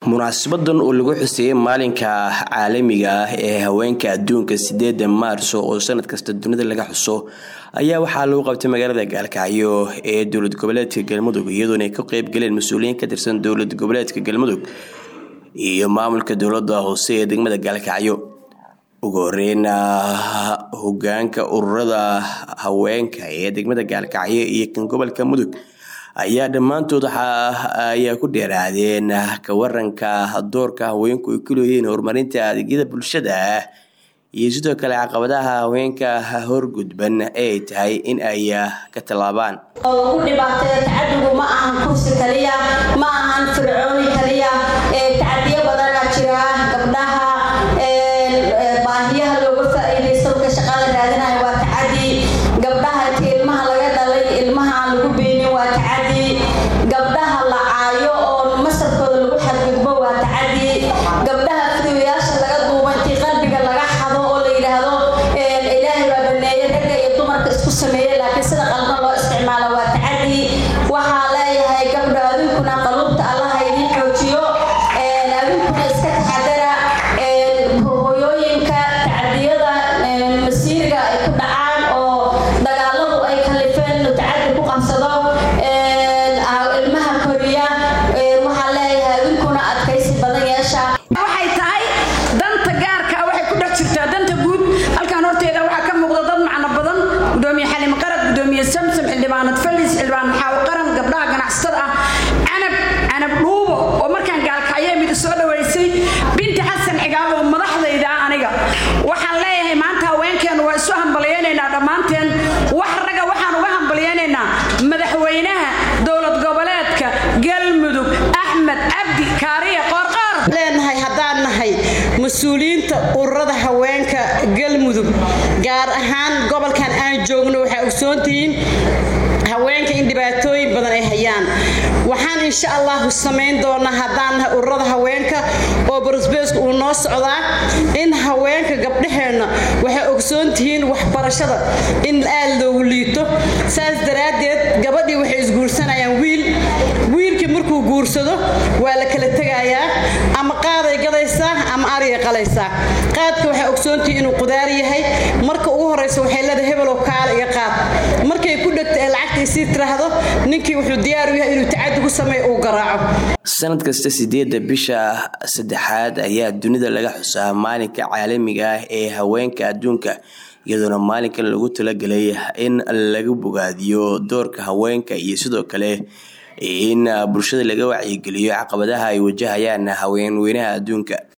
munaasabadan oo lagu xuseeyey maalinka caalamiga ah ee haweenka adduunka sideeda maarso oo sanad kasta dunida laga xuso ayaa waxaa lagu qabtay magaalada gaalkacyo ee dowlad goboleedka galmudug iyadoona ay ka qeyb galeen mas-uuliyiin ka tirsan dowlad goboleedka galmudug iyo maamulka dowlada hoose ee degmada gaalkacyo ugu horeyn hogaanka ururada haweenka ee degmada gaalkacyo iyo kan gobolka mudug ayaa dhammaantood ayaa ku dheeraadeen ka waranka doorka haweenku ay ku leeyihiin horumarinta adeegyada bulshada iyo sidoo kale caqabadaha haweenka horgudban ee ay tahay in ay ka tallaabaan ugu dhibaateeya tacadigu ma ahan kursi kaliya ma ahan fircooni kaliya tacadiyo badanaa jira gabdhaha baahiyaha looga faa-iidaysto marka shaqada raadinayo waa tacadi gabdhaha inta ilmaha laga dhalay ilmaha aan lagu beenin waa tacadi gabdhaha la caayo oo masarkooda lagu xadgudbo waa tacadi gabdhaha fidiyoyaasha laga duubo intii qalbiga laga xado oo la yidhaahdo ilaahay baa baneeye ragga iyo dumarka isku sameeye laakiin sida qaldan loo isticmaalo waa tacadi waxaa leeyahay gabdho adinkuna qaluubta allaha idin xoojiyo adinkuna iska taxadara hooyooyinka tacadiyada masiirga ay ku dhacaan oo dagaaladu ay kalifeen inuu tacadi ku qabsado ilmaha koriya waxaa leeyahay adinkuna adkaysi badan yeesha waxay tahay danta gaarka waxay ku dhex jirtaa danta guud halkan horteeda waxaa ka muuqda dad macno badan gudoomiye xalim qarad gudoomiye samsam xildhibaanad falis xildhibaan maxaawo qaran gabdhaha ganacsatada ah canab canab dhuubo oo markaan gaalkacyo mid soo dhaweysay binti xasan cigaal oo madaxdayda ah aniga waxaan leeyahay maanta haweenkeenu waa isu hambalyaynaynaa dhammaanteen wax ragga waxaan uga hambalyaynaynaa madaxweynaha dowlad goboleedka galmudug axmed cabdi kaariye qoorqoor leenahay haddaan nahay mas-uuliyiinta ururada haweenka galmudug gaar ahaan gobolkan aan joogno waxaa ogsoontihiin haweenka in dhibaatooyin badan ay hayaan waxaan insha allahu samayn doonaa haddaan nahay ururada haweenka oo barosbeesku uu noo socdaa in haweenka gabdhaheenna waxay ogsoontihiin waxbarashada in aad loogu liito saas daraaddeed gabadhii waxay isguursanayaan wiil wiilkii markuu guursado waa la kala tegayaa ama qaaday gadaysaa ama arigay qalaysaa qaadka waxay ogsoontihiin inuu qudaar yahay marka ugu horaysa waxay leedahay hebelow kaala iga qaad markay ku dhegta ee lacagta isii tiraahdo ninkii wuxuu diyaar u yahay inuu tacadi ku sameeyo uu garaaco sanad kasta sideedda bisha saddexaad ayaa dunida laga xusaa maalinka caalamiga ah ee haweenka adduunka iyadoona maalinkan lagu talagelay in lagu bogaadiyo doorka haweenka iyo sidoo kale in bulshada laga wacyigeliyo caqabadaha ay wajahayaan haweenweynaha adduunka